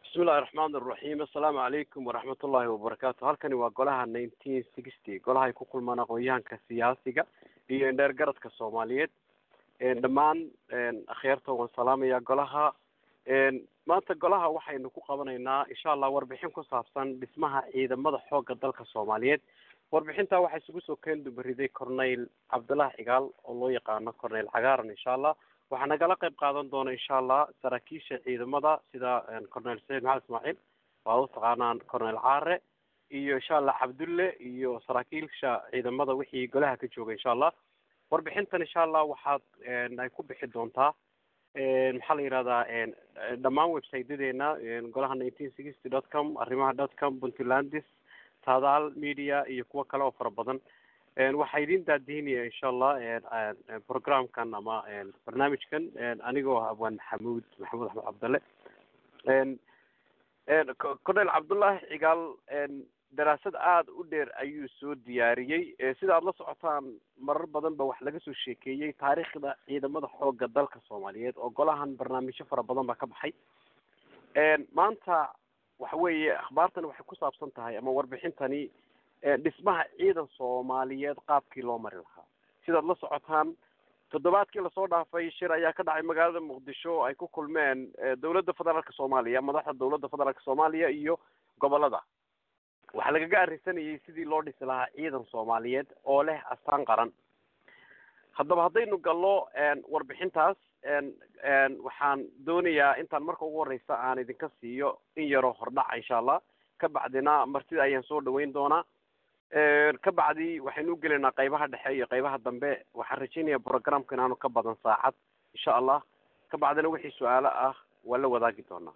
bismillahi raxmaan iraxiim assalaamu calaykum waraxmat ullahi wabarakaatu halkani waa golaha nineteen sixty golaha ay ku kulmaan aqoon-yahanka siyaasiga iyo indheer garadka soomaaliyeed dhammaan akhyaarta waan salaamaya golaha maanta golaha waxaynu ku qabanaynaa insha allah warbixin ku saabsan dhismaha ciidamada xooga dalka soomaaliyeed warbixinta waxaa isugu soo keen dubariday corneyl cabdullahi cigaal oo loo yaqaano corneyl cagaaran insha allah waxaa nagala qayb qaadan doona insha allah saraakiisha ciidamada sida corneyl saciid maxamed ismaaciil waad u taqaanaan corneyl caare iyo insha allah cabdulle iyo saraakiilsha ciidamada wixii golaha ka jooga insha allah warbixintan insha allah waxaad ay ku bixi doontaa maxaa la yihahdaa dhammaan websiteyadeena golaha nineteen sixty dot com arrimaha dot com puntlandis tadaal media iyo kuwo kale oo fara badan waxaa idin daadihinaya insha allah programkan ama barnaamijkan anigoo abwaan maxamuud maxamuud axmed cabdalle corneyl cabdullahi cigaal daraasad aada u dheer ayuu soo diyaariyey sida aada la socotaan marar badan ba wax laga soo sheekeeyey taariikhda ciidamada xooga dalka soomaaliyeed oo golahan barnaamijyo fara badan baa ka baxay maanta waxa weeye akhbaartani waxay ku saabsan tahay ama warbixintani dhismaha ciidan soomaaliyeed qaabkii loo mari lahaa sidaad la socotaan toddobaadkii lasoo dhaafay shir ayaa ka dhacay magaalada muqdisho ay ku kulmeen dawladda federaalka soomaaliya madaxda dawladda federaalka soomaaliya iyo gobolada waxaa lagaga arrinsanayay sidii loo dhisi lahaa ciidan soomaaliyeed oo leh astaan qaran haddaba haddaynu gallo warbixintaas waxaan doonayaa intaan marka ugu horeysa aan idinka siiyo in yaroo hordhaca insha allah ka bacdina martida ayaan soo dhaweyn doonaa ka bacdi waxaynu ugelaynaa qaybaha dhexe iyo qaybaha dambe waxaan rajeynaya programka inaanu ka badan saacad insha allah ka bacdina wixii su-aalo ah waa la wadaagi doonaa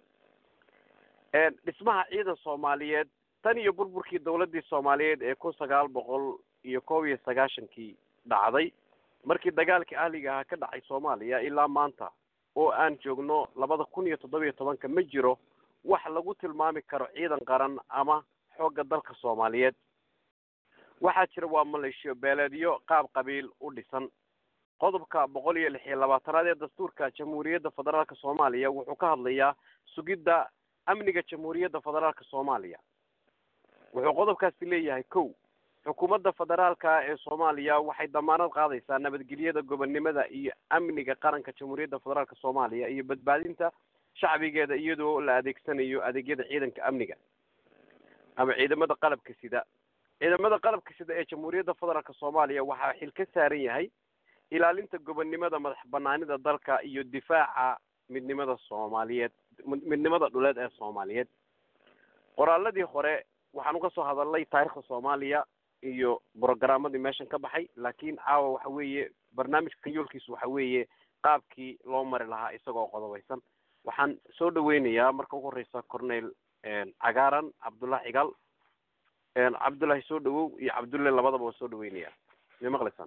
dhismaha ciidan soomaaliyeed tan iyo burburkii dawladii soomaaliyeed ee kun sagaal boqol iyo koob iyo sagaashankii dhacday markii dagaalkii ahliga ahaa ka dhacay soomaaliya ilaa maanta oo aan joogno labada kun iyo toddoba iyo tobanka ma jiro wax lagu tilmaami karo ciidan qaran ama xoogga dalka soomaaliyeed waxaa jira waa maleeshiyo beeleedyo qaab qabiil u dhisan qodobka boqol iyo lix iyo labaatanaad ee dastuurka jamhuuriyadda federaalka soomaaliya wuxuu ka hadlayaa sugidda amniga jamhuuriyadda federaalka soomaaliya wuxuu qodobkaasi leeyahay kow xukuumadda federaalka ee soomaaliya waxay damaanad qaadaysaa nabadgelyada gobonnimada iyo amniga qaranka jamhuuriyadda federaalka soomaaliya iyo badbaadinta shacbigeeda iyadoo la adeegsanayo adeegyada ciidanka amniga ama ciidamada qalabka sida ciidamada qalabka sida ee jamhuuriyadda federaalka soomaaliya waxaa xil ka saaran yahay ilaalinta gobonnimada madax banaanida dalka iyo difaaca midnimada soomaaliyeed midnimada dhuleed ee soomaaliyeed qoraaladii hore waxaan uga soo hadalnay taarikhda soomaaliya iyo brogaramadii meeshan ka baxay laakiin caawa waxa weeye barnaamijka yoolkiisu waxa weeye qaabkii loo mari lahaa isagoo qodobaysan waxaan soo dhaweynayaa marka ugu horeysa corneyl cagaaran cabdullahi cigaal cabdullahi soo dhawow iyo cabdulle labadaba waa soo dhaweynaya may maqlaysaan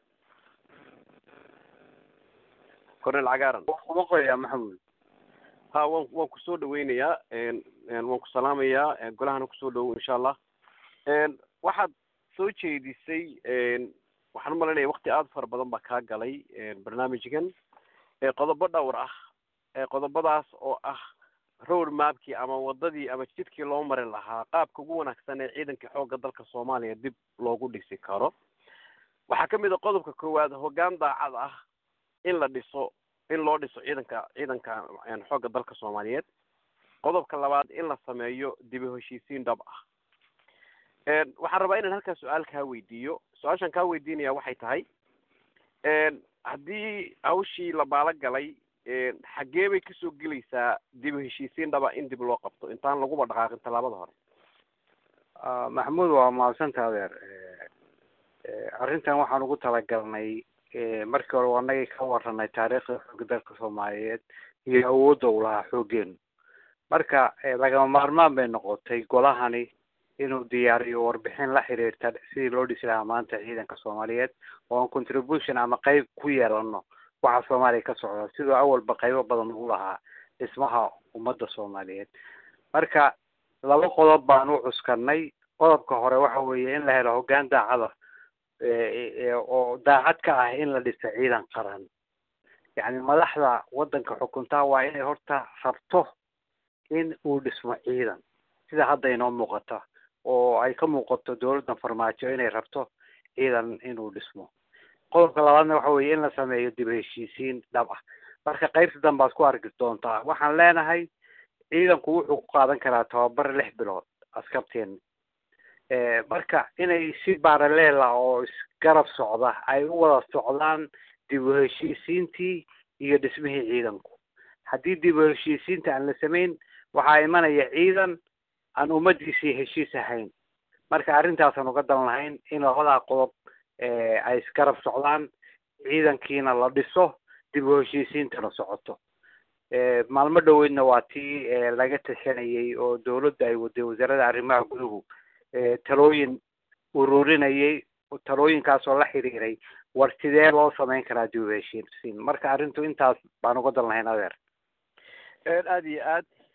corneyl cagaaran maqlaya maxamuud ha wan waan kusoo dhaweynayaa waan ku salaamayaa golahana kusoo dhawow insha allah waxaad soo jeedisay waxaan umalaynaya wakti aada fara badan baa kaa galay barnaamijkan qodobo dhowr ah qodobadaas oo ah road mapkii ama wadadii ama jidkii loo mari lahaa qaabka ugu wanaagsan ee ciidanka xoogga dalka soomaaliya dib loogu dhisi karo waxaa kamid a qodobka koowaad hoggaan daacad ah in la dhiso in loo dhiso ciidanka ciidanka xoogga dalka soomaaliyeed qodobka labaad in la sameeyo dibu heshiisiin dhab ah waxaan rabaa inaan halkaa su-aal kaa weydiiyo su-aashaan kaa weydiinaya waxay tahay haddii hawshii la baalo galay xaggee bay kasoo gelaysaa dib u heshiisiin dhaba in dib loo qabto intaan laguba dhaqaaqin tallaabada hore maxamuud waa mahadsanta adeer arrintan waxaan ugu talagalnay markii hore anagii ka waranay taariikhda xooga dalka soomaaliyeed iyo awoodda u lahaa xoogeenu marka lagama maarmaan bay noqotay golahani inuu diyaariyo warbixin la xiriirta sidii loo dhisi lahaa maanta ciidanka soomaaliyeed oo aan contribution ama qeyb ku yeelano waxa soomaaliya ka socda sidoo awalba qaybo badan ugu lahaa dhismaha ummadda soomaaliyeed marka laba qodob baan u cuskanay qodobka hore waxa weeye in la helo hoggaan daacada oo daacad ka ah in la dhiso ciidan qaran yacni madaxda waddanka xukuntaa waa inay horta rabto in uu dhismo ciidan sida hadda inoo muuqata oo ay ka muuqato dawladdan farmaajo inay rabto ciidan inuu dhismo qodobka labaadna waxa weeye in la sameeyo dib heshiisiin dhab ah marka qaybta danbaad ku arki doontaa waxaan leenahay ciidanku wuxuu ku qaadan karaa tababar lix bilood askarteena marka inay si baaraleela oo isgarab socda ay u wada socdaan dib u heshiisiintii iyo dhismihii ciidanku haddii dib u heshiisiinta aan la samayn waxaa imanaya ciidan aan ummadiisii heshiis ahayn marka arrintaasaan uga dan lahayn in labadaa qodob ay isgarab socdaan ciidankiina la dhiso dib u heshiisiintana socoto maalmo dhoweydna waa tii laga tashanayay oo dawladda ay waday wasaaradda arrimaha guduhu talooyin ururinayay talooyinkaas oo la xiriiray war sidee loo samayn karaa dib u heshiisiin marka arrintu intaas baan uga dan lahayn adeer aada iyo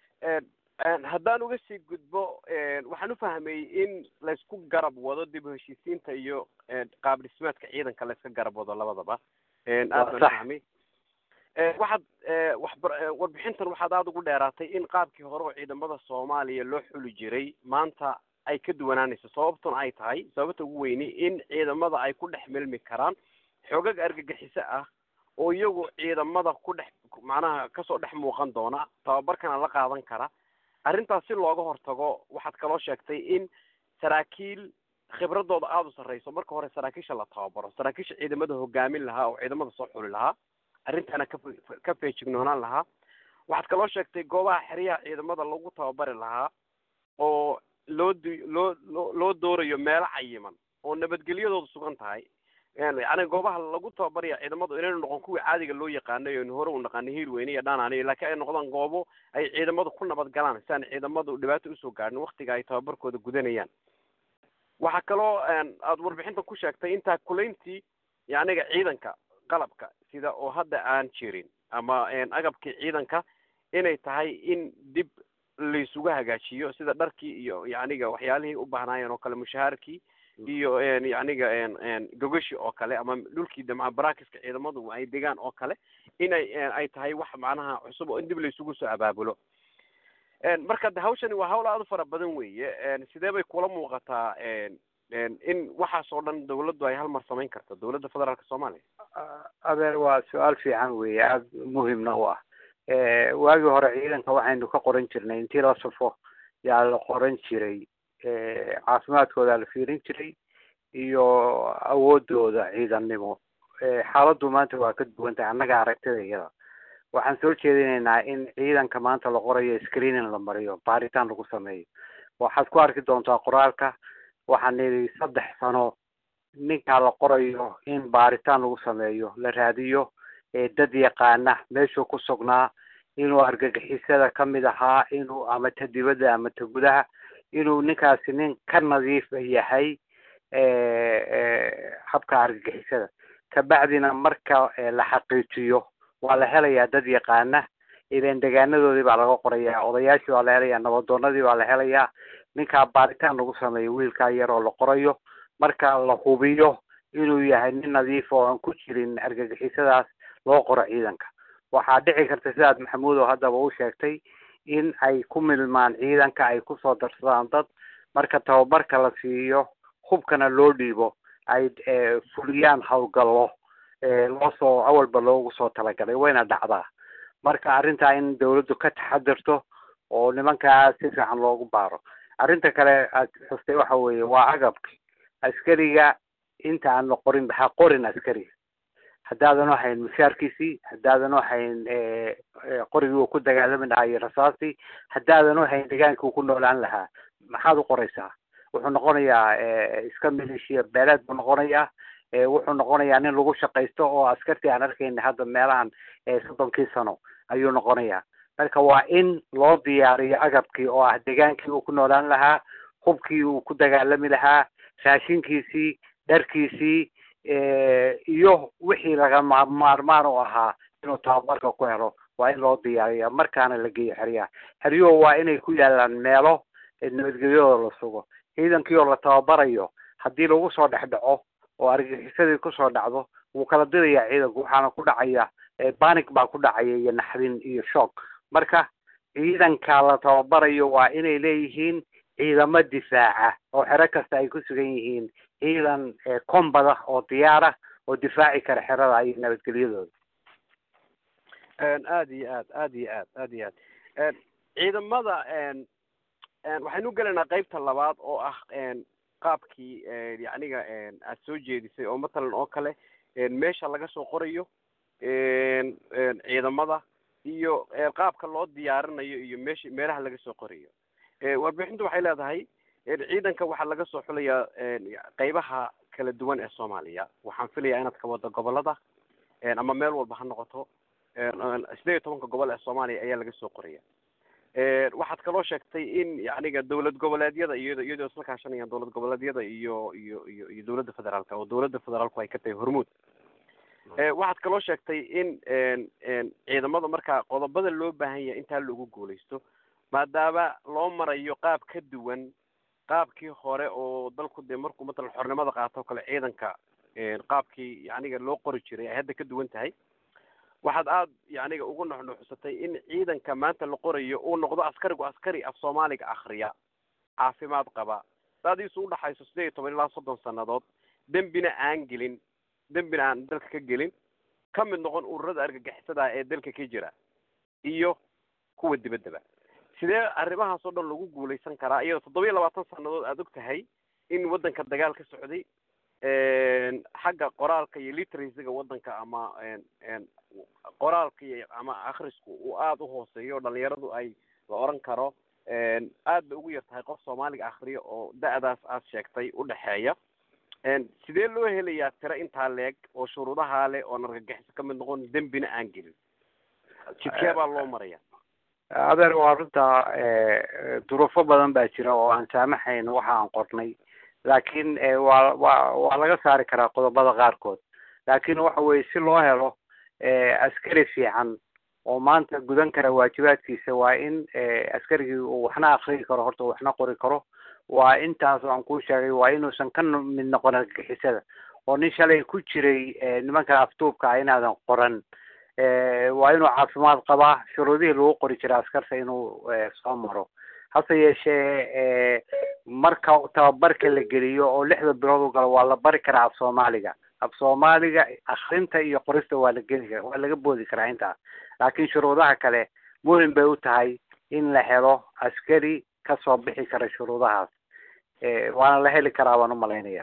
aad haddaan uga sii gudbo waxaan ufahmay in laysku garab wado dib u heshiisiinta iyo qaab dhismeedka ciidanka layska garab wado labadaba aad baan ufahmay waxaad waxba warbixintan waxaad aada ugu dheeraatay in qaabkii hore oo ciidamada soomaaliya loo xuli jiray maanta ay ka duwanaanayso sababtuna ay tahay sababta ugu weyni in ciidamada ay ku dhex milmi karaan xoogag argagixiso ah oo iyagu ciidamada ku dhex macnaha kasoo dhex muuqan doona tababarkana la qaadan kara arrintaas si looga hortago waxaad kaloo sheegtay in saraakiil khibradooda aada u sarreyso marka hore saraakiisha la tababaro saraakiisha ciidamada hogaamin lahaa oo ciidamada soo xuli lahaa arrintaana ka ka feejignoonaan lahaa waxaad kaloo sheegtay goobaha xeryaha ciidamada lagu tababari lahaa oo loo d loo loo loo doorayo meelo cayiman oo nabadgelyadooda sugan tahay yani goobaha lagu tababaraya ciidamadu inaynu noqon kuwii caadiga loo yaqaanay oynu hore u naqaanay hiirweyne iyo dhanaani laakiin ay noqdaan goobo ay ciidamadu ku nabad galaan si aan ciidamadu dhibaato usoo gaadhin waktiga ay tababarkooda gudanayaan waxaa kaloo aada warbixinta ku sheegtay intaa kulayntii yaniga ciidanka qalabka sida oo hadda aan jirin ama agabkii ciidanka inay tahay in dib laysugu hagaajiyo sida dharkii iyo yaniga waxyaalihii u baahnaayeen oo kale mushahaarkii iyo yaniga gogashi oo kale ama dhulkii damca baraakiska ciidamadu ay degaan oo kale inay ay tahay wax macnaha cusub oo in dib laysugu soo abaabulo marka de hawshani waa hawl aada u fara badan weeye sidee bay kula muuqataa in waxaas oo dhan dawladdu ay hal mar samayn karto dawladda federaalka soomaaliya adeer waa su-aal fiican weeye aada muhimna u ah waagii hore ciidanka waxaynu ka qoran jirnay intii la safo yaa la qoran jiray caafimaadkooda la fiirin jiray iyo awoodooda ciidannimo xaaladdu maanta waa ka duwan tahay annaga aragtida iyada waxaan soo jeedinaynaa in ciidanka maanta la qorayo screening la mariyo baaritaan lagu sameeyo waxaad ku arki doontaa qoraalka waxaan nidhi saddex sano ninkaa la qorayo in baaritaan lagu sameeyo la raadiyo dad yaqaana meeshuu ku sugnaa inuu argagixisada kamid ahaa inuu ama ta dibadda ama ta gudaha inuu ninkaasi nin ka nadiifa yahay habka argagixisada kabacdina marka la xaqiijiyo waa la helayaa dad yaqaana ilan degaanadoodii baa laga qorayaa odayaashii baa la helayaa nabadoonadii baa la helayaa ninkaa baaritaan lagu sameeyo wiilkaa yar oo la qorayo marka la hubiyo inuu yahay nin nadiif oo aan ku jirin argagixisadaas loo qoro ciidanka waxaa dhici karta sidaad maxamuud oo haddaba u sheegtay in ay ku milmaan ciidanka ay kusoo darsadaan dad marka tababarka la siiyo hubkana loo dhiibo ay fuliyaan howlgallo loosoo awalba loogu soo talagalay wayna dhacdaa marka arrintaa in dawladdu ka taxadirto oo nimankaa si fiican loogu baaro arrinta kale aad xustay waxa weeye waa agabki askariga inta aan la qorin ha qorin askariga haddaadan hayn mushaarkiisii haddaadan hayn qorigii uu ku dagaalami lahaa iyo rasaastii haddaadan hayn deegaankii uu ku noolaan lahaa maxaad u qoraysaa wuxuu noqonayaa iska maleeshiya beeleed buu noqonayaa wuxuu noqonayaa nin lagu shaqaysto oo askartii aan arkayna hadda meelahan soddonkii sano ayuu noqonayaa marka waa in loo diyaariyo agabkii oo ah degaankii uu ku noolaan lahaa hubkii uu ku dagaalami lahaa raashinkiisii dharkiisii iyo wixii laga maarmaan u ahaa inuu tababarka ku helo waa in loo diyaariya markaana la geeyo xeryaha xeryuhu waa inay ku yaalaan meelo nabadgelyadooda la sugo ciidankii oo la tababarayo haddii lagu soo dhex dhaco oo argagixisadii kusoo dhacdo wuu kala dirayaa ciidanku waxaana ku dhacaya banic baa ku dhacaya iyo naxdin iyo shock marka ciidanka la tababarayo waa inay leeyihiin ciidamo difaaca oo xero kasta ay ku sugan yihiin ciidan kombada oo diyaara oo difaaci kara xerada iyo nabadgelyadooda aada iyo aad aada iyo aad aada iyo aad ciidamada waxaynu gelaynaa qeybta labaad oo ah qaabkii yacniga aad soo jeedisay oo matalan oo kale meesha laga soo qorayo ciidamada iyo qaabka loo diyaarinayo iyo meesha meelaha laga soo qorayo warbixintu waxay leedahay ciidanka waxaa laga soo xulayaa qeybaha kala duwan ee soomaaliya waxaan filayaa inaad ka wado gobolada ama meel walba ha noqoto sideed iyo tobanka gobol ee soomaaliya ayaa laga soo qoraya waxaad kaloo sheegtay in yacniga dawlad goboleedyada iyado iyadoo isla kaashanayaan dawlad goboleedyada iyo iyo iyo iyo dawladda federaalka oo dawladda federaalku ay ka tahay hormuud waxaad kaloo sheegtay in ciidamada markaa qodobada loo baahan yahay intaa lagu guuleysto maadaama loo marayo qaab ka duwan qaabkii hore oo dalku dee markuu matalan xornimada qaato o kale ciidanka qaabkii yacniga loo qori jiray ay hadda ka duwan tahay waxaad aada yacniga ugu nuxnuxsatay in ciidanka maanta la qorayo uu noqdo askarigu askari af soomaaliga akriya caafimaad qaba daadiisu udhaxayso sideed iyo toban ilaa soddon sannadood dembina aan gelin dembina aan dalka ka gelin ka mid noqon ururada argagixisada ee dalka ka jira iyo kuwa dibaddaba sidee arrimahaas oo dhan lagu guulaysan karaa iyadoo toddoba iyo labaatan sannadood aada og tahay in waddanka dagaal ka socday xagga qoraalka iyo literacyga waddanka ama qoraalka iyo ama akrisku uu aada u hooseeyo o dhalinyaradu ay la oran karo aad bay ugu yar tahay qof soomaaliga akriya oo da-daas aad sheegtay udhexeeya sidee loo helayaa tiro intaa leeg oo shuruudahaa leh oon argagixiso ka mid noqon dembina aan gelin jidkee baa loo maraya adeer waa runta duruufo badan baa jira oo aan saamaxayn waxa aan qornay laakiin waa wa waa laga saari karaa qodobada qaarkood laakiin waxa weye si loo helo askari fiican oo maanta gudan kara waajibaadkiisa waa in askarigii uu waxna akriyi karo horta waxna qori karo waa intaas aan kuu sheegay waa inuusan ka mid noqon argagixisada oo nin shalay ku jiray nimankan aftuubka ah inaadan qoran waa inuu caafimaad qabaa shuruudihii lagu qori jiray askarta inuu soo maro hase yeeshee marka tababarka la geliyo oo lixda bilood u galo waa la bari karaa af soomaaliga af soomaaliga akrinta iyo qorista waa la geli kara waa laga boodi karaa intaas laakiin shuruudaha kale muhim bay u tahay in la helo askari kasoo bixi kara shuruudahaas waana la heli karaa baan umalaynaya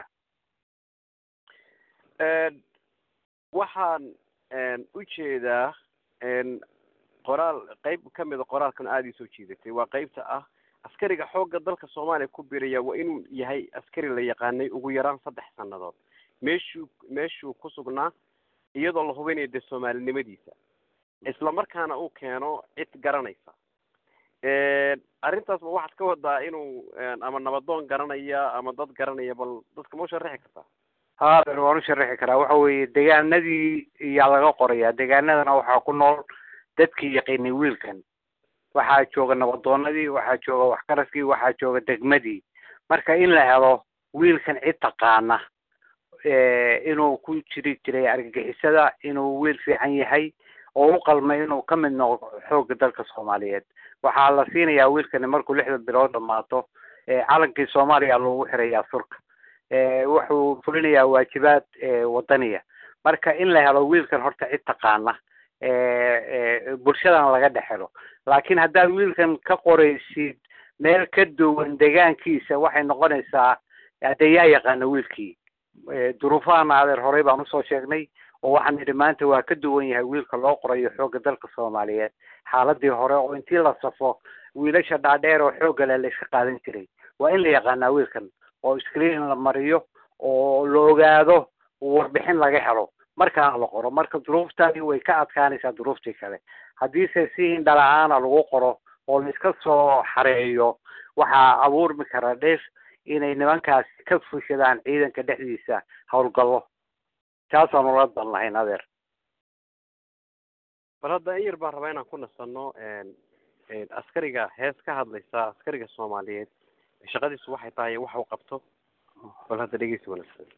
waxaan ujeedaa qoraal qeyb kamida qoraalkan aada ii soo jiidatay waa qeybta ah askariga xoogga dalka soomaaliya ku biraya waa inuu yahay askari la yaqaanay ugu yaraan saddex sannadood meeshuu meeshuu ku sugnaa iyadoo la hubinayo dee soomaalinimadiisa isla markaana uu keeno cid garanaysa arrintaas ma waxaad ka wadaa inuu ama nabadoon garanaya ama dad garanaya bal dadka ma u sharaxi kartaa hader waan u sharaxi karaa waxa weeye degaanadii iyaa laga qorayaa degaanadana waxaa ku nool dadkii yaqiinay wiilkan waxaa jooga nabadoonadii waxaa jooga waxkaraskii waxaa jooga degmadii marka in la helo wiilkan cid taqaana inuu ku jiri jiray argagixisada inuu wiil fiican yahay oo u qalmay inuu ka mid noqdo xoogga dalka soomaaliyeed waxaa la siinayaa wiilkani markuu lixda bilood dhamaato calankii soomaaliya loogu xirayaa surka wuxuu fulinayaa waajibaad wadaniya marka in la helo wiilkan horta cid taqaana bulshadana laga dhex helo laakiin haddaad wiilkan ka qoraysid meel ka duwan degaankiisa waxay noqonaysaa hadee yaa yaqaana wiilkii duruufahana adeer horey baan usoo sheegnay oo waxaan nidhi maanta waa ka duwan yahay wiilka loo qorayo xoogga dalka soomaaliyeed xaaladii hore oo intii la safo wiilasha dhaadheer oo xoogga leh la iska qaadan jiray waa in la yaqaanaa wiilkan oo screen la mariyo oo la ogaado warbixin laga helo markaana la qoro marka duruuftani way ka adkaanaysaa duruuftii kale haddiise si indhala-aana lagu qoro oo la iska soo xareeyo waxaa abuurmi kara dheef inay nimankaasi ka fushadaan ciidanka dhexdiisa howlgallo taasaan ula dan lahayn adeer bal hadda in yar baan rabaa inaan ku nasano askariga hees ka hadlaysa askariga soomaaliyeed shaqadiisu waxay tahay wax uu qabto bal hadda dhegeysi wanaagsan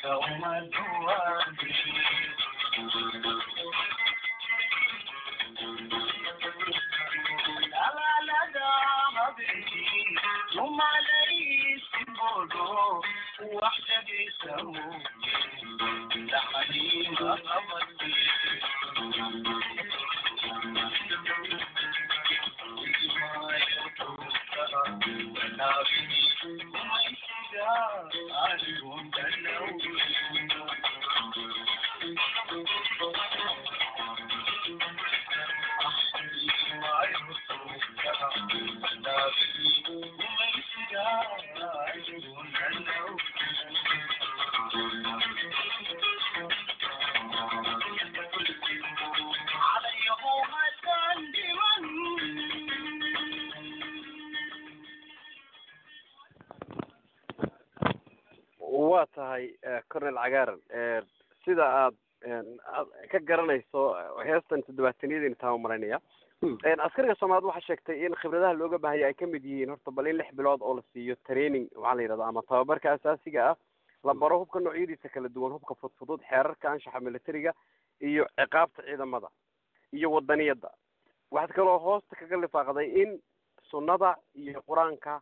waa tahay cornel cagaaran sida aad aad ka garanayso heestan toddobaataniyadiina taa maranaya askariga soomaaliyed waxaa sheegtay in khibradaha looga baahaya ay kamid yihiin horta bal in lix bilood oo la siiyo training waxaa la yidhahda ama tababarka asaasiga ah la baro hubka noocyadiisa kala duwan hubka fudfudud xeerarka anshaxa militariga iyo ciqaabta ciidamada iyo wadaniyadda waxaad kaloo hoosta kaga lifaaqday in sunnada iyo qur-aanka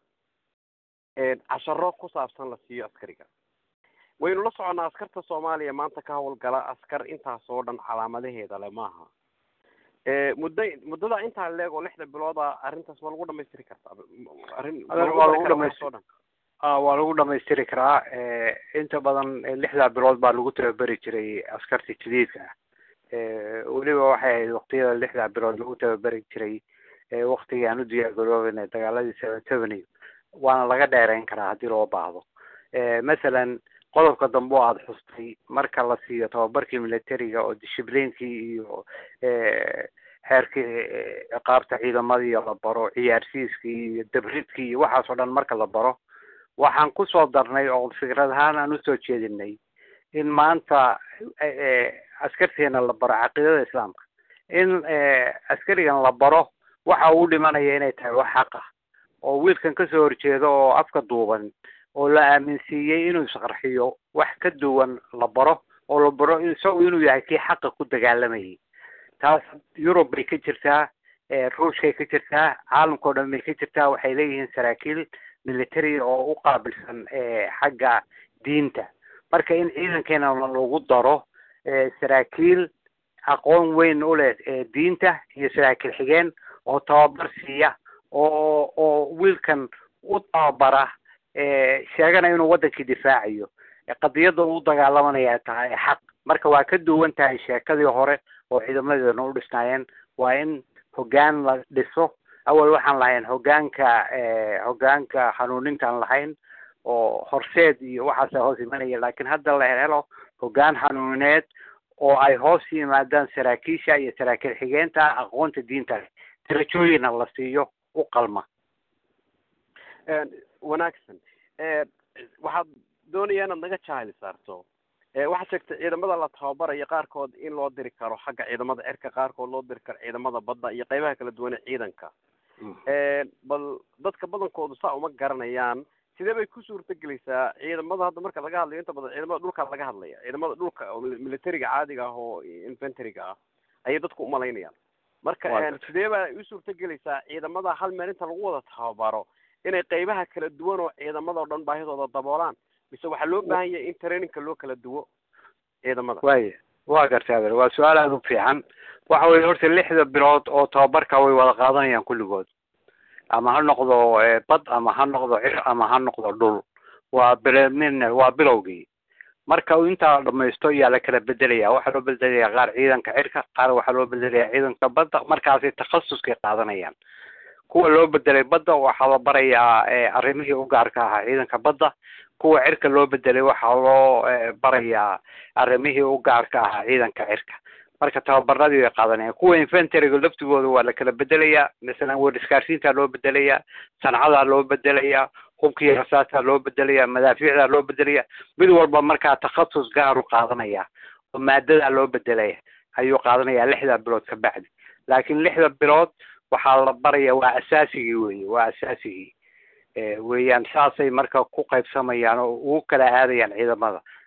casharo ku saabsan la siiyo askariga waynu la soconnaa askarta soomaaliya maanta ka hawlgala askar intaas oo dhan calaamadaheeda le maaha muddo muddada intaa leeg oo lixda bilooda arrintaas waa lagu dhamaystiri kartaa arrin waa lagu dhamaystir waa lagu dhamaystiri karaa inta badan lixdaa bilood baa lagu tababeri jiray askarta jadiidka ah weliba waxay ahayd waktiyada lixdaa bilood lagu tababeri jiray waktigii aan u diyaargaroobeyna dagaaladii seven seventy waana laga dheereyn karaa haddii loo baahdo masalan qodobka dambe oo aada xustay marka la siiyo tababarkii militariga oo dishibliinkii iyo xeerkii ciqaabta ciidamadii la baro ciyaarsiiskii iyo dabridkii iyo waxaas oo dhan marka la baro waxaan kusoo darnay oo fikrad ahaan aan usoo jeedinay in maanta askarteena la baro caqiidada islaamka in askarigan la baro waxa uu dhimanaya inay tahay wax xaq ah oo wiilkan kasoo horjeedo oo afka duuban oo la aaminsiiyey inuu isqarxiyo wax ka duwan la baro oo la baro isagu inuu yahay kii xaqa ku dagaalamayay taas yurub bay ka jirtaa ruushkay ka jirtaa caalamka o dhan bay ka jirtaa waxay leeyihiin saraakiil military oo u qaabilsan xagga diinta marka in ciidankeena lagu daro saraakiil aqoon weyn u leh diinta iyo saraakiil xigeen oo tababar siiya oo oo wiilkan u tababara sheegana inuu wadankii difaacayo qadiyadda u dagaalamanaya tahay xaq marka waa ka duwan tahay sheekadii hore oo ciidamadeedana u dhisnaayeen waa in hoggaan la dhiso awal waxaan lahayn hoggaanka hoggaanka hanuunintaan lahayn oo horseed iyo waxaasa hoos imanaya laakiin hadda la helo hoggaan hanuunineed oo ay hoos yimaadaan saraakiisha iyo saraakiil xigeenta aqoonta diinta leh darajooyina la siiyo u qalma wanaagsan waxaad doonaya inaad naga jahli saarto waxaad sheegtay ciidamada la tababarayo qaarkood in loo diri karo xagga ciidamada cirka qaarkood loo diri karo ciidamada badda iyo qaybaha kala duwan ee ciidanka bal dadka badankoodu saa uma garanayaan sidee bay ku suurta gelaysaa ciidamada hadda marka laga hadlayo inta badan ciidamada dhulka laga hadlaya ciidamada dhulka oo militariga caadiga ah oo inventoryga ah ayay dadku umalaynayaan marka sidee baa u suurta gelaysaa ciidamada hal meel inta lagu wada tababaro inay qaybaha kala duwan oo ciidamada o dhan baahidooda daboolaan mise waxaa loo baahan yahay in trainingka loo kala duwo ciidamada waya waa gartay adeer waa su-aal aada u fiican waxa weye horta lixda bilood oo tababarka way wada qaadanayaan kulligood ama ha noqdo bad ama ha noqdo cir ama ha noqdo dhul waa bil waa bilowgii marka intaa dhamaysto ayaa la kala bedelaya waxaa loo bedelaya qaar ciidanka cirka qaar waxaa loo bedelaya ciidanka badda markaasay takhasuskay qaadanayaan kuwa loo bedelay badda waxaa la barayaa arrimihii u gaarka ahaa ciidanka badda kuwa cirka loo bedelay waxaa loo barayaa arrimihii u gaarka ahaa ciidanka cirka marka tababaradii way qaadanayaan kuwa inventoryga laftigooda waa la kala bedelayaa masalan weer iskaarsiintaa loo bedelayaa sancadaa loo bedelayaa hubkii rasaasaa loo bedelayaa madaafiicdaa loo bedelaya mid walba markaa takhasus gaaru qaadanaya oo maadadaa loo bedelaya ayuu qaadanaya lixda bilood ka bacdi laakiin lixda bilood waxaa la baraya waa asaasigii weye waa asaasigii weeyaan saasay marka ku qaybsamayaan oo ugu kala aadayaan ciidamada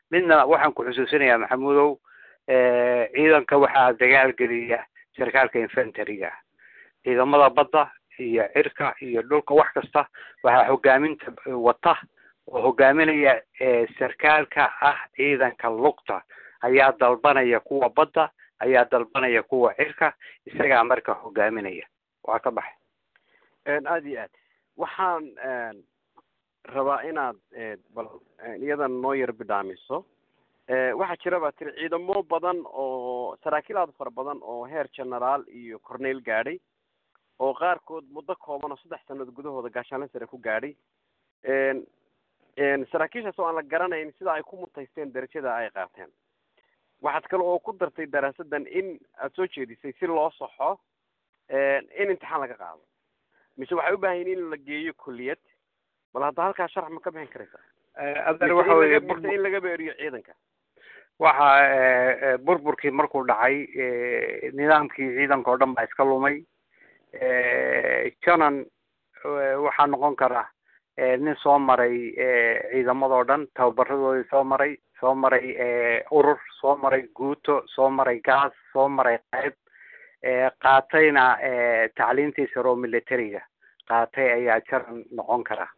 midna waxaan ku xusuusinayaa maxamuudow ciidanka waxaa dagaal geliya sarkaalka infantariga ciidamada badda iyo cirka iyo dhulka wax kasta waxaa hogaaminta wata oo hogaaminaya sarkaalka ah ciidanka lugta ayaa dalbanaya kuwa badda ayaa dalbanaya kuwa cirka isagaa marka hogaaminaya waa ka baxay aada iyo aad waxaan rabaa inaad bal iyadan noo yar bidhaamiso waxaa jira baa tiri ciidamo badan oo saraakiil aada fara badan oo heer generaal iyo corneyl gaadhay oo qaarkood muddo kooban oo saddex sanad gudahooda gaashaanle sare ku gaadhay saraakiishaas oo aan la garanayn sida ay ku mutaysteen darajada ay qaateen waxaad kale oo ku dartay daraasadan in aada soo jeedisay si loo saxo in imtixaan laga qaado mise waxay u baahan yihin in la geeyo kuliyad bal hadda halkaa sharax ma ka bixin karaysa adeer waxa weye mise in laga beeriyo ciidanka waxa burburkii markuu dhacay nidaamkii ciidanka oo dhan baa iska lumay janan waxaa noqon kara nin soo maray ciidamadoo dhan tababaradoodii soo maray soo maray urur soo maray guuto soo maray gaas soo maray qayb qaatayna tacliintii sare oo militariga qaatay ayaa jaran noqon kara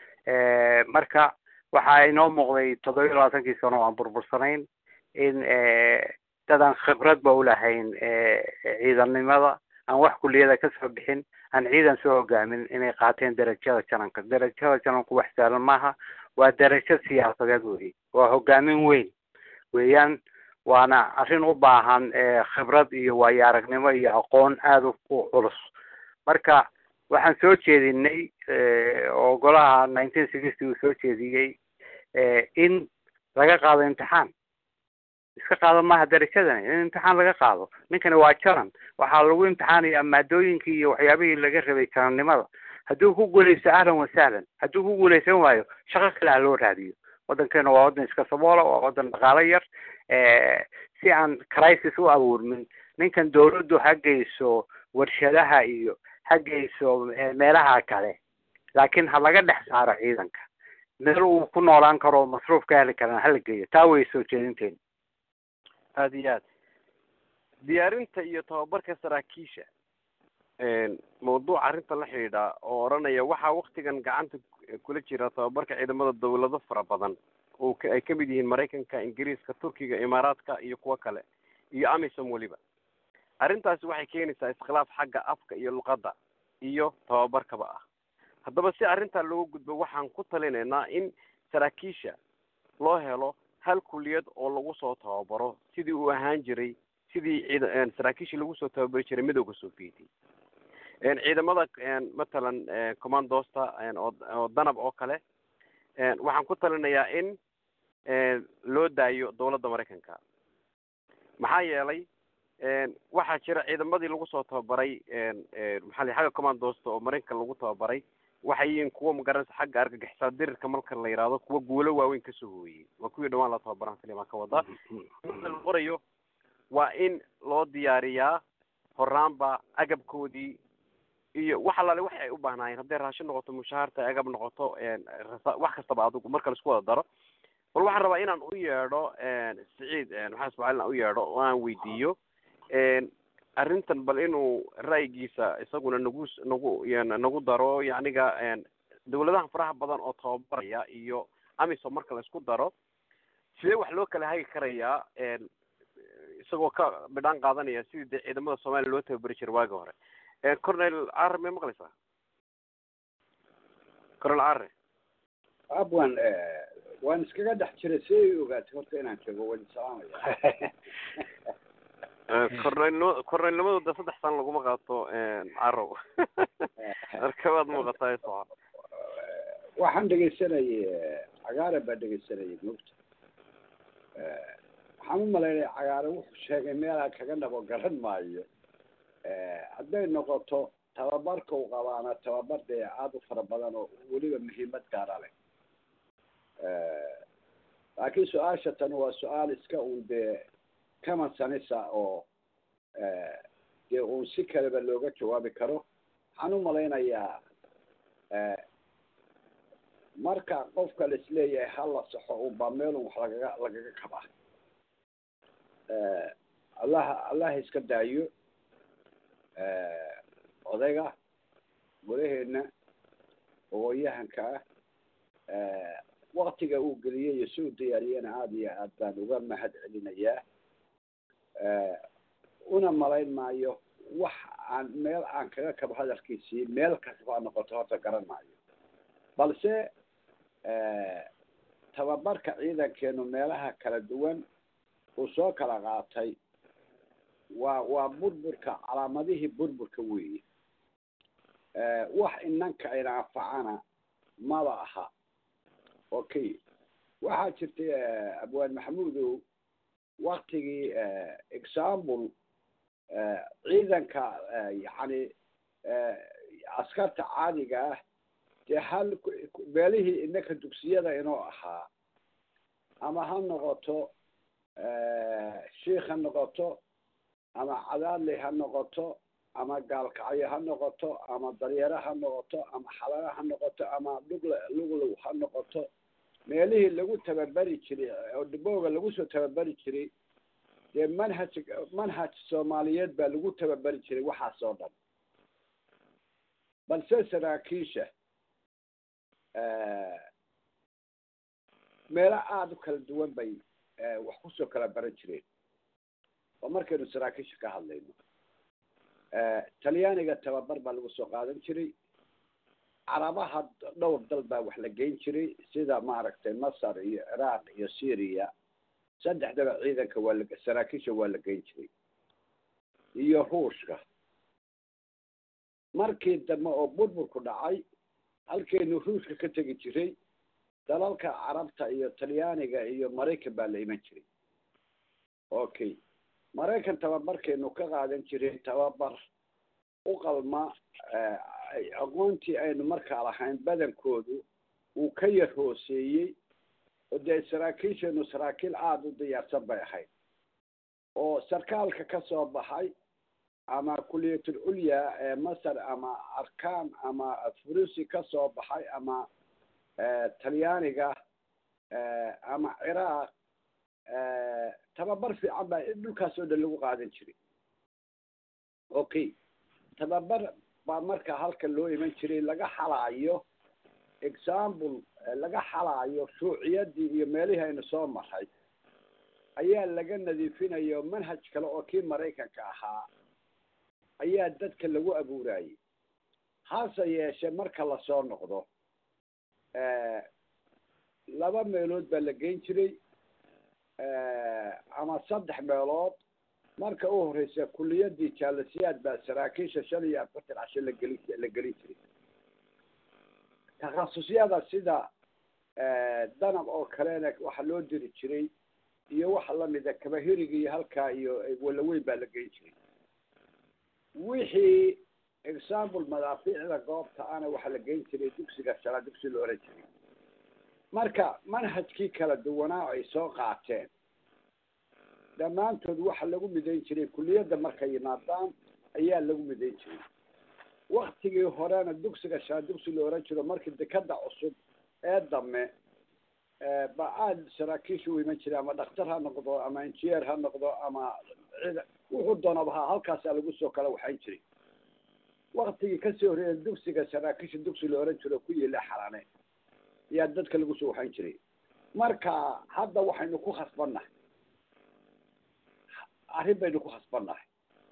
marka waxaa inoo muuqday toddoba iyo labaatankii sano oo aan burbursanayn in dadaan khibrad ba ulahayn ciidannimada aan wax kuliyada kasoo bixin aan ciidan soo hogaamin inay qaateen darajada jananka darajada jananku wax saalan maaha waa darajo siyaasadeed wey waa hogaamin weyn weeyaan waana arrin u baahan khibrad iyo waayo aragnimo iyo aqoon aada u culus marka waxaan soo jeedinay oo golaha nineteen sixty uu soo jeediyey in laga qaado imtixaan iska qaado maaha darajadani in imtixaan laga qaado ninkani waa jaran waxaa lagu imtixaanaya maadooyinkii iyo waxyaabihii laga rabay jarannimada hadduu ku guulaysto ahlan wasahlan hadduu ku guulaysan waayo shaqo kale ha loo raadiyo waddankeena waa waddan iska saboola waa waddan dhaqaalo yar si aan crisis u abuurmin ninkan dawladdu ha geyso warshadaha iyo ha geyso meelaha kale laakiin ha laga dhex saaro ciidanka meel uu ku noolaan karo masruuf ka heli karana hala geeyo taa way soo jeedinteena aada iyo aad diyaarinta iyo tababarka saraakiisha mawduuca arrinta la xidhiidha oo odhanaya waxaa waktigan gacanta kula jira tababarka ciidamada dawlado fara badan oo ay kamid yihiin maraykanka ingiriiska turkiga imaaraadka iyo kuwo kale iyo amisom weliba arrintaasi waxay keenaysaa iskhilaaf xagga afka iyo luqadda iyo tababarkaba ah haddaba si arrintaa looga gudbo waxaan ku talinaynaa in saraakiisha loo helo hal kuliyad oo lagu soo tababaro sidii uu ahaan jiray sidii ciid saraakiishii lagu soo tababari jiray midowga sovieti ciidamada matalan commandosta oo danab oo kale waxaan ku talinayaa in loo daayo dawladda maraykanka maxaa yeelay waxaa jira ciidamadii lagu soo tababaray maxaa la xagga commandosta oo maraykanka lagu tababaray waxay yihiin kuwa magaranaysa xagga argagixisada dirirka marka la yidhaahdo kuwa guulo waaweyn kasoo hooyey waa kuwii dhawaan la tababaran kaliya ka wadaa la qorayo waa in loo diyaariyaa horaanba agabkoodii iyo wax alaale waxay ay u baahnaayeen hadday raashin noqoto mushaharta agab noqoto wax kastaba adigu marka laisku wada daro bal waxaan rabaa inaan u yeedho siciid maxaa ismaaciil aan u yeedho oo aan weydiiyo arrintan bal inuu ra'yigiisa isaguna nagu nagu nagu daro yacniga dawladaha faraha badan oo tababaraya iyo amisom marka laisku daro sidee wax loo kala hagi karayaa isagoo ka bidhaan qaadanaya sidii dee ciidamada soomaaliya loo tababari jiray waagi hore cornel care may maqlaysaa cornel care abwan waan iskaga dhex jiray si ay ogaatay horta inaan joogo waan salaamaya cornelnimo cornelnimadooda saddex sano laguma qaato carow marka waad muuqataa soco waxaan dhegaysanayay cagaare baa dhegaysanayay mogta waxaan u malaynaya cagaare wuxuu sheegay meelaa kaga dhabo garan maayo hadday noqoto tababarka u qabaana tababar dee aada u fara badan oo weliba muhiimad gaara leh laakiin su-aasha tani waa su-aal iska un dee kama sanisa oo dee uun si kaleba looga jawaabi karo waxaan u malaynayaa marka qofka la isleeyahay hala saxo unbaa meelun wax lagaga lagaga kabaa allaha allaha iska daayo odayga golaheena ogoyahanka ah waktiga uu geliyey iyo si u diyaariyena aada iyo aad baan uga mahad celinayaa una malayn maayo wax aan meel aan kaga kabo hadalkiisii meel kastaba noqoto horta garan maayo balse tababarka ciidankeenu meelaha kala duwan uu soo kala qaatay waa waa burburka calaamadihii burburka weeye wax inanka ayna anfacana maba aha okay waxaa jirtay abwaan maxamuudow waktigii example ciidanka yacni askarta caadiga ah dee hal meelihii inaka dugsiyada inoo ahaa ama ha noqoto shiik ha noqoto ama cadaadley ha noqoto ama gaalkacyo ha noqoto ama daryaro ha noqoto ama xalalo ha noqoto ama lugl luglow ha noqoto meelihii lagu tababari jiray oo dhibooga lagu soo tababari jiray dee manhaj manhaj soomaaliyeed baa lagu tababari jiray waxaas oo dhan balse saraakiisha meelo aada u kala duwan bay wax kusoo kala baran jireen oo markaynu saraakiisha ka hadlayno talyaaniga tababar baa lagu soo qaadan jiray carabaha dhowr dal baa wax la geyn jiray sida maaragtay masar iyo ciraaq iyo syria saddexdaba ciidanka waa la saraakiisha waa la geyn jiray iyo ruushka markii dambe oo burburku dhacay halkaynu ruushka ka tegi jiray dalalka carabta iyo talyaaniga iyo maraykan baa la iman jiray okay maraykan tababarkaynu ka qaadan jiray tababar u qalma aqoontii aynu markaa lahayn badankoodu uu ka yar hooseeyey oo dee saraakiisheenu saraakiil aada u diyaarsan bay ahayd oo sarkaalka ka soo baxay ama kuliyatul culya ee masar ama arkaan ama furusi ka soo baxay ama talyaaniga ama ciraaq tababar fiican baa dhulkaas oo dhan lagu qaadan jiray okay tababar baa marka halka loo iman jiray laga xalaayo example laga xalaayo shuuciyadii iyo meelihii aynu soo maray ayaa laga nadiifinayo manhaj kale oo kii maraykanka ahaa ayaa dadka lagu abuurayay hase yeeshee marka lasoo noqdo laba meelood baa la geyn jiray ama saddex meelood marka u horeysa kuliyadii jaalasiyaad baa saraakiisha shan iyo afartan casho lageli la gelin jiray takhasusyada sida danab oo kalena waxaa loo diri jiray iyo waxa lamida kabahiriga iyo halkaa iyo walaweyn baa la geyn jiray wixii example madaafiicda goobta ana waxaa la geyn jiray dugsiga shala dugsi la oran jiray marka manhajkii kala duwanaa ay soo qaateen dhammaantood waxa lagu midayn jiray kuliyadda markay yimaadaan ayaa lagu midayn jiray waktigii horena dugsiga shala dugsi la oran jiro markii dekada cusub ee dame ba aada saraakiisha u iman jiray ama dhakhtar ha noqdo ama engineer ha noqdo ama cid wuxuu doonaba ha halkaasaa lagu soo kala waxayn jiray waktigii kasii horreeya dugsiga saraakiisha dugsi la oran jiro ku yiila xalane ayaa dadka lagu soo waxayn jiray marka hadda waxaynu ku khasbannahay arrin baynu ku khasbannahay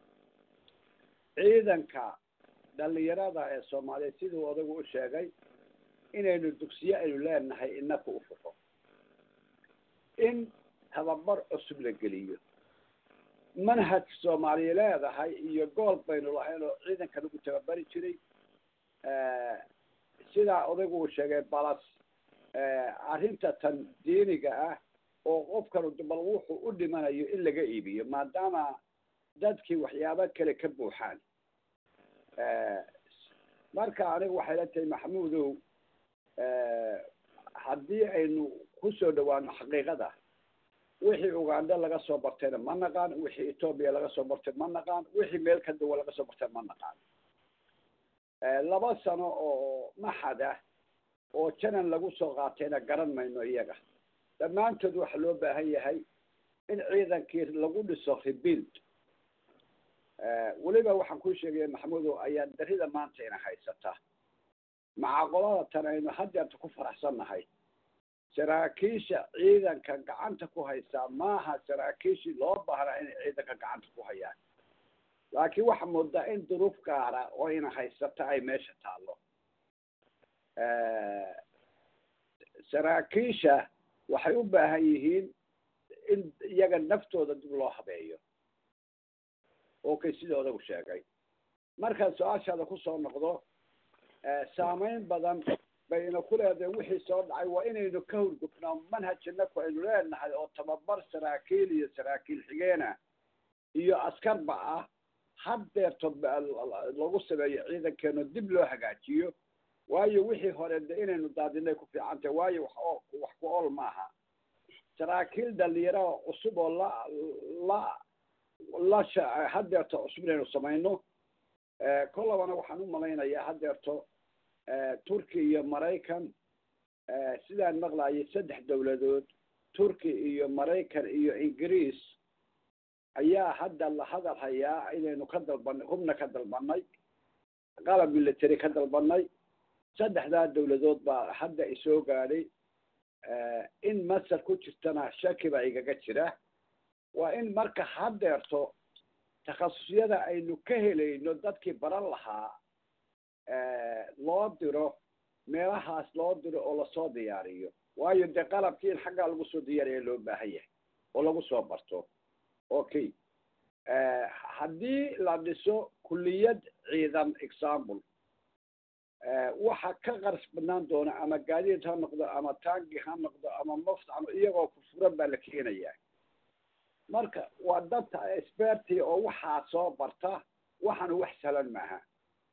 ciidanka dhalinyarada ee soomaaliyeed siduu odagu u sheegay inaynu dugsiye aynu leenahay inaka u furo in tababar cusub la geliyo manhaj soomaaliya leedahay iyo gool baynu lahayn oo ciidanka lagu tababari jiray sidaa odaygu uu sheegay balas arrinta tan diiniga ah oo qofkanu bal wuxuu u dhimanayo in laga iibiyo maadaama dadkii waxyaabo kale ka buuxaan marka aniga waxay la tahay maxamuudow haddii aynu kusoo dhawaano xaqiiqada wixii uganda laga soo bartayna ma naqaan wixii etoobiya laga soo bartay ma naqaan wixii meel ka duwan laga soo bartay ma naqaan laba sano oo maxad ah oo janan lagu soo qaatayna garan mayno iyaga dhammaantood waxaa loo baahan yahay in ciidankii lagu dhiso rebuild weliba waxaan kuu sheegaya maxamudow ayaa darida maanta ina haysataa macaqolada tan aynu haddeerta ku faraxsannahay saraakiisha ciidanka gacanta ku haysaa maaha saraakiishii loo baahnaa inay ciidanka gacanta ku hayaan laakiin waxaa moodaa in duruuf gaara oo ina haysata ay meesha taallo saraakiisha waxay u baahan yihiin in iyaga naftooda dib loo habeeyo okay sidooda u sheegay markaan su-aashaada kusoo noqdo saameyn badan bayna ku leedahay wixii soo dhacay waa inaynu ka hurgufnaa manhajinaku aynu leenahay oo tababar saraakiil iyo saraakiil xigeena iyo askarba ah haddeerto lagu sameeyo ciidankeeno dib loo hagaajiyo waayo wixii hore de inaynu daadinay ku fiican tahay waayo wax oo wax ku ool maaha saraakiil dhalinyaro oo cusub oo la la la sha haddeerto cusub inaynu samayno kollabana waxaan u malaynayaa haddeerto turki iyo maraykan sidaan maqlayay saddex dawladood turki iyo maraykan iyo ingiriis ayaa hadda la hadal hayaa inaynu ka dalbanay hubna ka dalbanay qalab military ka dalbanay saddexdaa dawladood baa hadda isoo gaadhay in masar ku jirtana shaki baa igaga jira waa in marka haddeerto takhasusyada aynu ka helayno dadkii baran lahaa loo diro meelahaas loo diro oo lasoo diyaariyo waayo dee qalabkii in xaggaa lagu soo diyaariya loo baahan yahay oo lagu soo barto okay haddii la dhiso kulliyad ciidan example waxa ka qaras badnaan doona ama gaadiid ha noqdo ama tangi ha noqdo ama moft iyagoo furfuran baa la keenayaa marka waa dadka experti oo waxaa soo barta waxaana wax sahlan maaha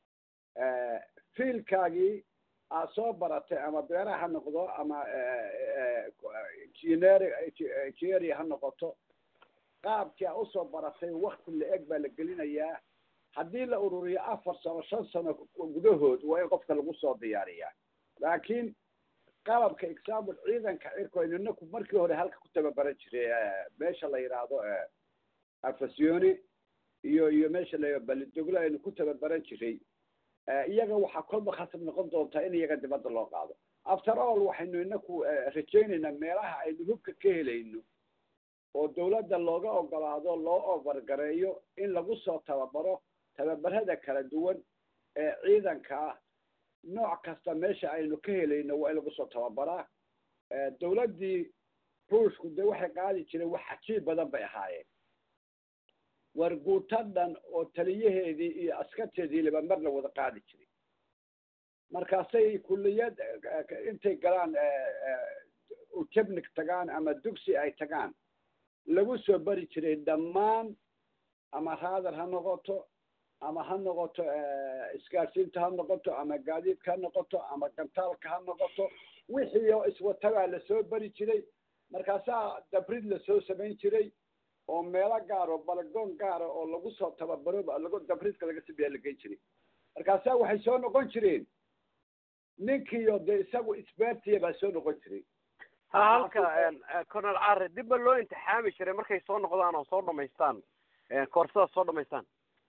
fiilkaagii aad soo baratay ama beeraha ha noqdo ama engineer engineering ha noqoto qaabkii aad usoo baratay wakti la-eg baa la gelinayaa haddii la ururiyo afar sano shan sano gudahood waa in qofka lagu soo diyaariyaa laakiin qalabka example ciidanka cirko inaku markii hore halka ku tababaran jiray meesha la yidhaahdo afasioni iyo iyo meesha la balidoglo aynu ku tababaran jiray iyaga waxaa kolba khasab noqon doontaa in iyaga dibadda loo qaado after all waxaynu inaku rajaynaynaa meelaha aynu hubka ka helayno oo dawladda looga ogolaado loo obargareeyo in lagu soo tababaro tababarada kala duwan ee ciidanka ah nooc kasta meesha aynu ka helayno waa in lagu soo tababaraa dawladdii ruushku dee waxay qaadi jireen wax cajiib badan bay ahaayeen warguuto dhan oo taliyaheedii iyo askarteedii liba mar la wada qaadi jiray markaasay kulliyad intay galaan ujabnik tagaan ama dugsi ay tagaan lagu soo bari jiray dhammaan ama raadar ha noqoto ama ha noqoto isgaarsiinta ha noqoto ama gaadiidka ha noqoto ama gantaalka ha noqoto wixii oo iswatabaa lasoo bari jiray markaasaa dabrid lasoo samayn jiray oo meelo gaaro balagoon gaara oo lagu soo tababaro lagu dabridka laga sameeya la geyn jiray markaasaa waxay soo noqon jireen ninkiiyo dee isagu isbaartiya baa soo noqon jiray ha halka colonel care dib ba loo imtixaami jiray markay soo noqdaan oo soo dhamaystaan koorsadaas soo dhamaystaan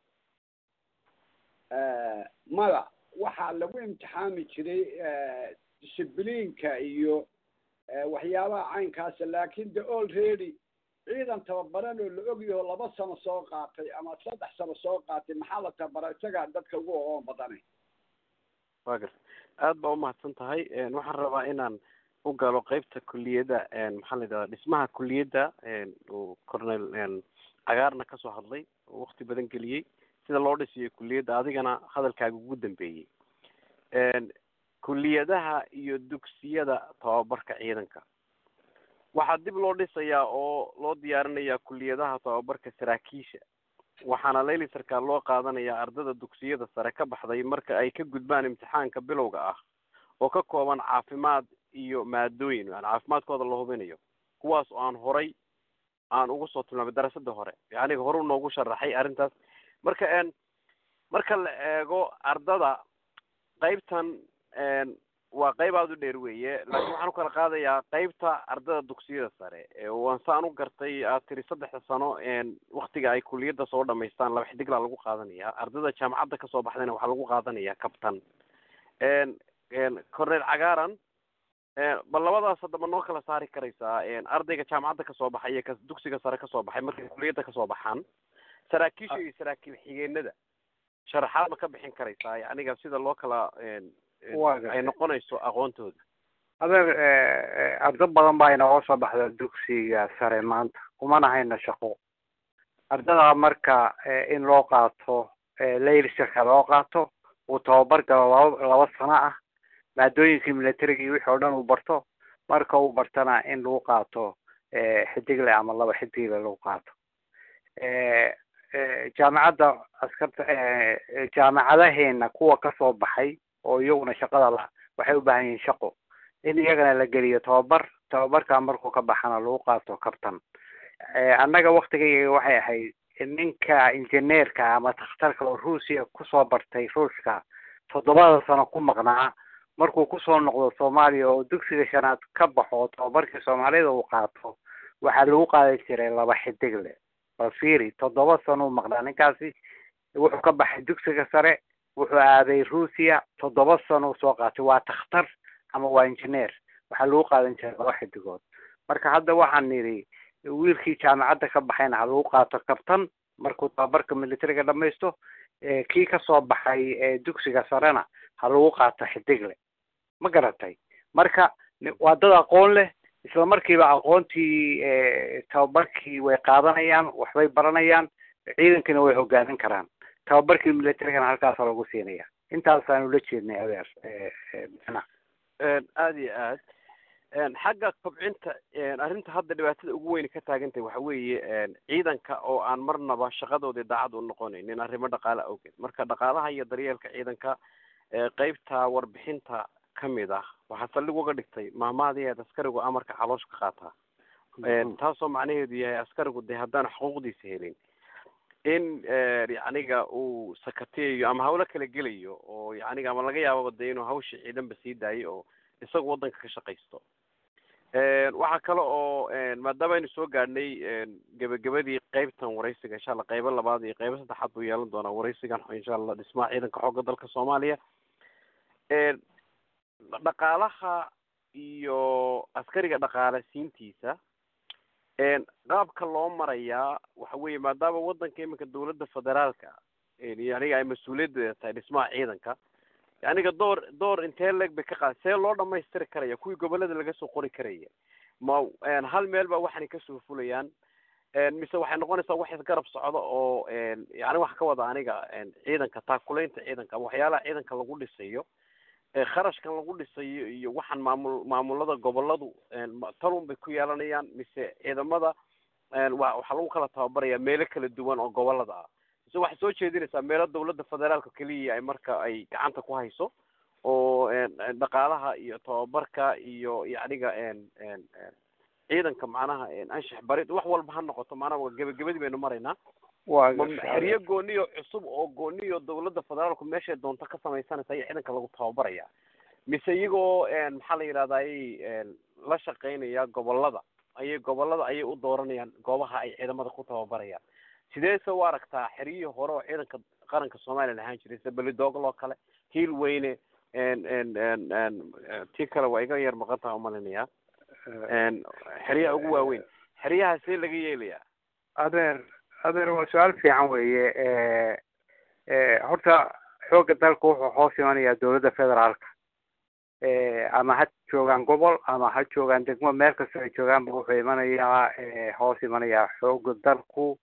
mada waxaa lagu imtixaami jiray discibliinka iyo waxyaabaha caynkaasa laakin de already ciidan tababaran oo la ogyaho laba sano soo qaatay ama saddex sano soo qaatay maxaa la tababara isagaa dadka ugu ogoon badana wa garta aad baa umahadsan tahay waxaan rabaa inaan u galo qeybta kuliyadda maxaa la yidhahda dhismaha kuliyadda uu cornel cagaarna kasoo hadlay oo wakti badan geliyey sida loo dhisiyo kuliyadda adigana hadalkaaga ugu dambeeyey kuliyadaha iyo dugsiyada tababarka ciidanka waxaa dib loo dhisayaa oo loo diyaarinayaa kuliyadaha tababarka saraakiisha waxaana layli sarkaal loo qaadanayaa ardada dugsiyada sare ka baxday marka ay ka gudbaan imtixaanka bilowga ah oo ka kooban caafimaad iyo maadooyin yani caafimaadkooda la hubinayo kuwaas oo aan horay aan ugu soo tilmaamay darasada hore yaniga hore unoogu sharaxay arrintaas marka marka la eego ardada qaybtan waa qayb aada u dheer weeye laakiin waxaan u kala qaadayaa qaybta ardada dugsiyada sare waan saan u gartay aad tiri saddexda sano waktiga ay kuliyadda soo dhamaystaan laba xidiglaa lagu qaadanaya ardada jaamacadda kasoo baxdayna waxaa lagu qaadanaya kabtan cornel cagaaran bal labadaas haddaba noo kala saari karaysaa ardayga jaamacadda kasoo baxay iyo ka dugsiga sare kasoo baxay markay kuliyadda kasoo baxaan saraakiisha iyo saraakiil xigeenada sharaxaad ma ka bixin karaysaa yaniga sida loo kala ay noqonayso aqoontooda adeer ardo badan baa inooga soo baxda dugsiga sare maanta kumana hayno shaqo ardada marka in loo qaato laylshaka loo qaato uu tababar galo laba laba sano ah maadooyinkii militariga iyo wixii oo dhan uu barto marka uu bartana in lagu qaato xidigle ama laba xidigle lagu qaato jaamacadda askarta jaamacadaheena kuwa kasoo baxay oo iyaguna shaqada la waxay u baahan yihiin shaqo in iyagana la geliyo tababar tababarka markuu ka baxana lagu qaato kabtan annaga waktigayga waxay ahayd ninka injineerka ama takhtarka oo ruusiya kusoo bartay ruushka toddobada sano ku maqnaa markuu kusoo noqdo soomaaliya oo dugsiga shanaad ka baxo tababarkii soomaalida uu qaato waxaa lagu qaadan jiray laba xidigle bal fiiri toddoba sano u maqnaa ninkaasi wuxuu ka baxay dugsiga sare wuxuu aaday ruusiya toddoba sano soo qaatay waa takhtar ama waa engineer waxaa lagu qaadan jiray laba xidigood marka hadda waxaan nidhi wiilkii jaamacadda ka baxayna ha lagu qaato kabtan markuu tababarka militariga dhamaysto kii kasoo baxay dugsiga sarena ha lagu qaato xidigle ma garatay marka waa dad aqoon leh isla markiiba aqoontii tababarkii way qaadanayaan waxbay baranayaan ciidankina way hogaamin karaan tababarkii militarigana halkaasa lagu siinaya intaasaan ula jeednay adeer aada iyo aad xagga kobcinta arrinta hadda dhibaatada ugu weyn ka taagantahay waxa weeye ciidanka oo aan marnaba shaqadoodii daacad u noqonaynin arrimo dhaqaale awgeed marka dhaqaalaha iyo daryeelka ciidanka qeybta warbixinta kamid ah waxaa saldhig uga dhigtay maahmahadiiad askarigu amarka caloosh ka qaataa taasoo macnaheedu yahay askarigu dee haddaan xuquuqdiisa helin in yacniga uu sakateeyo ama hawlo kala gelayo oo yacniga ama laga yaababa dee inuu hawsha ciidanba sii daayo oo isagu waddanka ka shaqaysto waxaa kale oo maadaama aynu soo gaadhnay gebagabadii qeybtan waraysiga insha allah qeybo labaad iyo qeybo saddexaad buu yeelan doonaa waraysigan insha allah dhismaha ciidanka xoogga dalka soomaaliya dhaqaalaha iyo askariga dhaqaale siintiisa qaabka loo marayaa waxa weeye maadaama waddanka iminka dawladda federaalka yaniga ay mas-uuliyaddeeda tahay dhismaha ciidanka yaniga door door intee leeg bay ka qaad see loo dhamaystiri karaya kuwii gobolada laga soo qori karaya ma hal meel ba waxanay kasoo fulayaan mise waxay noqonaysaa wax isgarab socdo oo yani waxa ka wada aniga ciidanka taakulaynta ciidanka ama waxyaalaha ciidanka lagu dhisayo kharashkan lagu dhisayo iyo waxaan maamul maamulada goboladu talun bay ku yeelanayaan mise ciidamada wa waxaa lagu kala tababaraya meelo kala duwan oo gobolada ah mise waxay soo jeedinaysaa meelo dawladda federaalka keliya ay marka ay gacanta ku hayso oo dhaqaalaha iyo tababarka iyo yacniga ciidanka macnaha anshax barid wax walba ha noqoto maanaa gebagabadii baynu maraynaa xeryo gooniyo cusub oo gooniyo dawladda federaalku meeshay doonto ka samaysanaysa ayaa ciidanka lagu tababaraya mise iyagoo maxaa la yidhahday la shaqaynaya gobolada ayay gobolada ayay u dooranayaan goobaha ay ciidamada ku tababarayaan sideese u aragtaa xeryihii hore oo ciidanka qaranka soomaaliya lahaan jiray sida belidogloo kale hiil weyne tii kale waa iga yar maqan taha umalinaya xeryaha ugu waaweyn xeryaha see laga yeelayaa adeer adeer waa su-aal fiican weeye horta xoogga dalka wuxuu hoos imanayaa dawladda federaalka ama ha joogaan gobol ama ha joogaan degmo meel kasta ay joogaanba wuxuu imanayaa hoos imanayaa xoogga dalku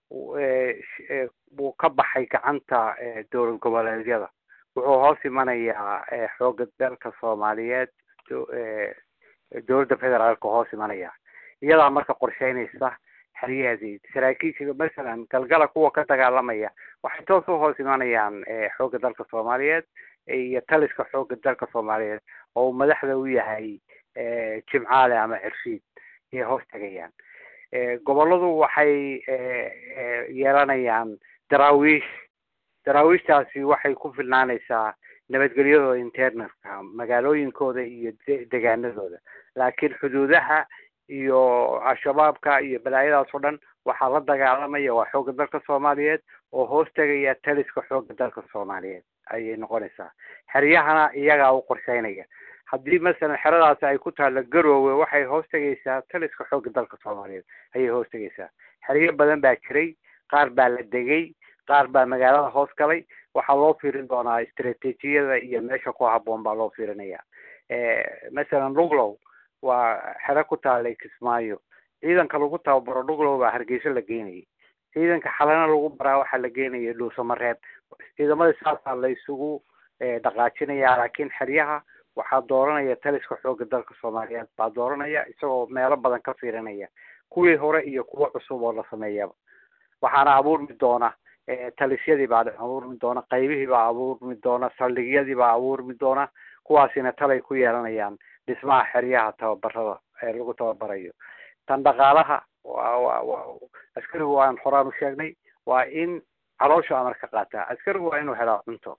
wuu ka baxay gacanta dowlad goboleedyada wuxuu hoos imanayaa xoogga dalka soomaaliyeed dowladda federaalka hoos imanaya iyadaa marka qorsheynaysa xeryahaasi saraakiisha masalan galgala kuwa ka dagaalamaya waxay toos u hoos imanayaan xoogga dalka soomaaliyeed iyo taliska xoogga dalka soomaaliyeed oo uu madaxda u yahay jimcaale ama cirshiid ayay hoos tegayaan goboladu waxay yeelanayaan daraawiish daraawiishtaasi waxay ku filnaanaysaa nabadgelyadooda internalka magaalooyinkooda iyo degaanadooda laakiin xuduudaha iyo al-shabaabka iyo balaayadaas oo dhan waxaa la dagaalamaya waa xoogga dalka soomaaliyeed oo hoos tegaya taliska xoogga dalka soomaaliyeed ayay noqonaysaa xeryahana iyagaa u qorsheynaya haddii masalan xeradaasi ay ku taalla garoowe waxay hoos tegaysaa taliska xoogga dalka soomaaliyeed ayay hoos tegaysaa xeryo badan baa jiray qaar baa la degay qaar baa magaalada hoos galay waxaa loo fiirin doonaa istraatiijiyada iyo meesha ku habboon baa loo fiirinaya masalan luglow waa xero ku taalay kismaayo ciidanka lagu tababaro luglow baa hargeysa la geynayay ciidanka xalana lagu baraa waxaa la geenaya dhuusamareeb ciidamada saasaa la isugu dhaqaajinaya laakiin xeryaha waxaa dooranaya taliska xoogga dalka soomaaliyeed baa dooranaya isagoo meelo badan ka fiirinaya kuwii hore iyo kuwo cusub oo la sameeyaba waxaana abuurmi doona talisyadii baa abuurmi doona qaybihii baa abuurmi doona saldhigyadii baa abuurmi doona kuwaasina talay ku yeelanayaan dhismaha xeryaha tababarada ee lagu tababarayo tan dhaqaalaha wa wa wa askarigu waan horaan u sheegnay waa in calooshu amar ka qaataa askarigu waa inuu helaa cunto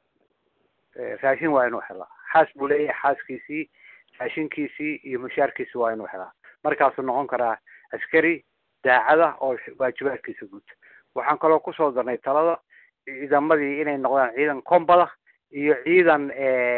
raashin waa inuu helaa xaas buu leeyahay xaaskiisii raashinkiisii iyo mushaarkiisi waa inuu helaa markaasuu noqon karaa askari daacada oo waajibaadkiisa guud waxaan kaloo kusoo darnay talada ciidamadii inay noqdaan ciidan kombada iyo ciidan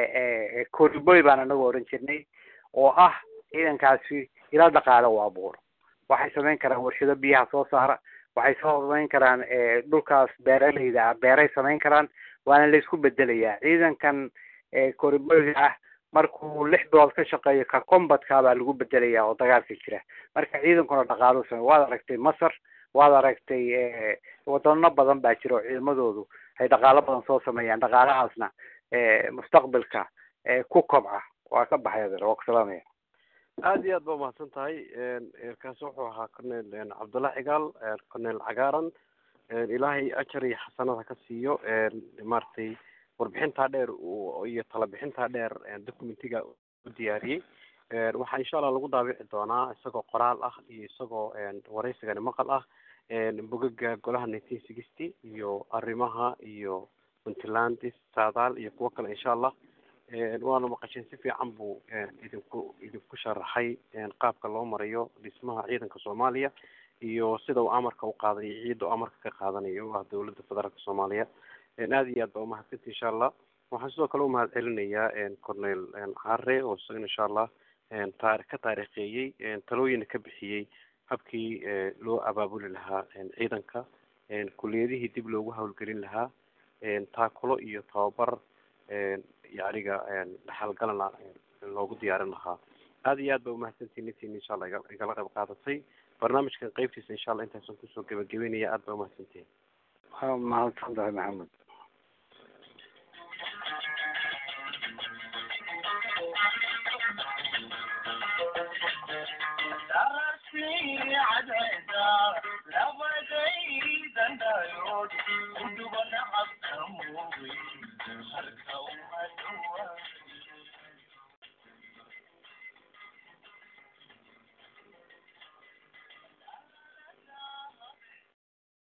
koriboy baan anagu oran jirnay oo ah ciidankaasi ila dhaqaale u abuuro waxay samayn karaan warshado biyaha soo saara waxay soo samayn karaan dhulkaas beeraleyda ah beeray samayn karaan waana laysku bedelayaa ciidankan koriboyga ah markuu lix bilood ka shaqeeyo ka combatkaa baa lagu bedelayaa oo dagaalka jira marka ciidankuna dhaqaalu samey waad aragtay masar waad aragtay wadano badan baa jira oo ciidamadoodu ay dhaqaalo badan soo sameeyaan dhaqaalahaasna mustaqbalka ku kobca waa ka baxay adeer waa ku salaamaya aada iyo aad ba umahadsan tahay kaasi wuxuu ahaa cornel cabdulla cigaal cornel cagaaran ilaahay ajar iyo xasanada ka siiyo maaragtay warbixintaa dheer iyo talabixintaa dheer documentiga u diyaariyey waxaa insha allah lagu daabici doonaa isagoo qoraal ah iyo isagoo waraysigani maqal ah bogaga golaha nineteen sixty iyo arrimaha iyo puntland saadaal iyo kuwo kale insha allah waana maqasheen si fiican buu idinku idinku sharaxay qaabka loo marayo dhismaha ciidanka soomaaliya iyo sida uu amarka u qaadanayo ciidda uu amarka ka qaadanayo oo ah dawladda federaalka soomaaliya aada iyo aad baa umahadsanti insha allah waxaan sidoo kale umahad celinayaa cornel care oo isagana insha allah taar ka taariikheeyey talooyina ka bixiyey habkii loo abaabuli lahaa ciidanka kuliyadihii dib loogu hawlgelin lahaa taakulo iyo tababar yacniga dhaxalgalana loogu diyaarin lahaa aada iyo aad ba umahadsantiin intiin insha allah igala qayb qaadatay barnaamijkan qeybtiisa insha allah intaasan kusoo gebagabeynaya aada ba umahadsantihin waa mahadsan tahay maxamed Thank you.